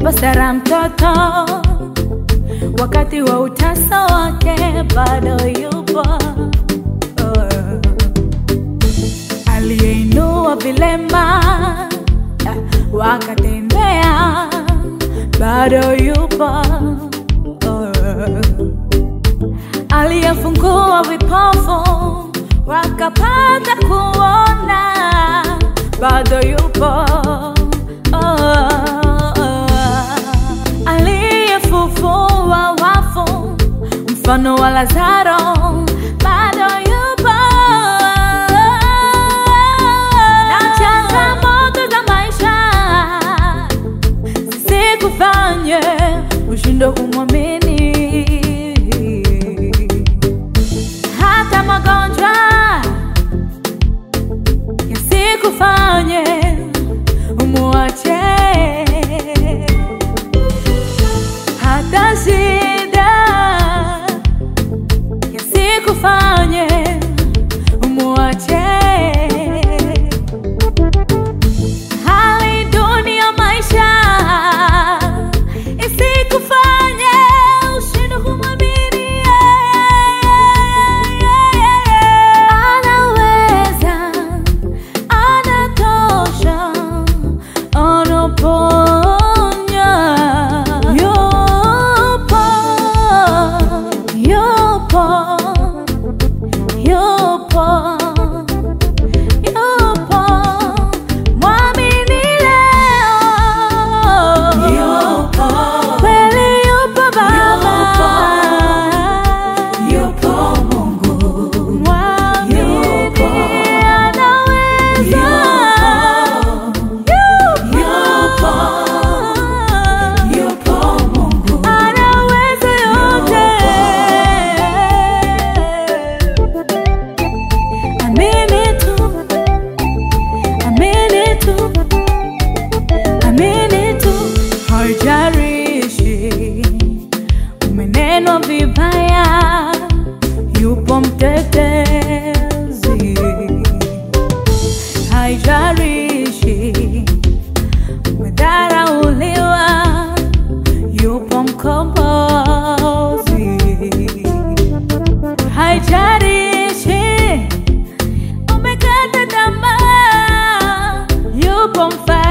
umempa Sara mtoto wakati wa utasa wake bado yupo. Oh. Aliyeinua vilema ah, wakatembea bado yupo. Oh. Aliyefungua vipofu wakapata kuona bado yupo. Oh. Aliyefufua wafu mfano wa Lazaro bado yupo. Na changamoto za maisha zisikufanye ushindwe kumwamini. Hata magonjwa yasikufanye umwache. Hata shida yasikufanye umwache. Hali duni ya maisha isikufanye ushindwe kumwamini. Anaweza, anatosha, anaponya. Yupo, yupo, yupo. Yupo, mwamini leo. Kweli yupo Baba. Mwamini anaweza. Yupo. Anaweza yote. Amini tu. Amini tu. Amini tu. Haijalishi umenenwa vibaya, yupo mtetezi. Haijalishi umedharauliwa, yupo mkombozi. Haijalishi umekata tamaa, yupo mfalme.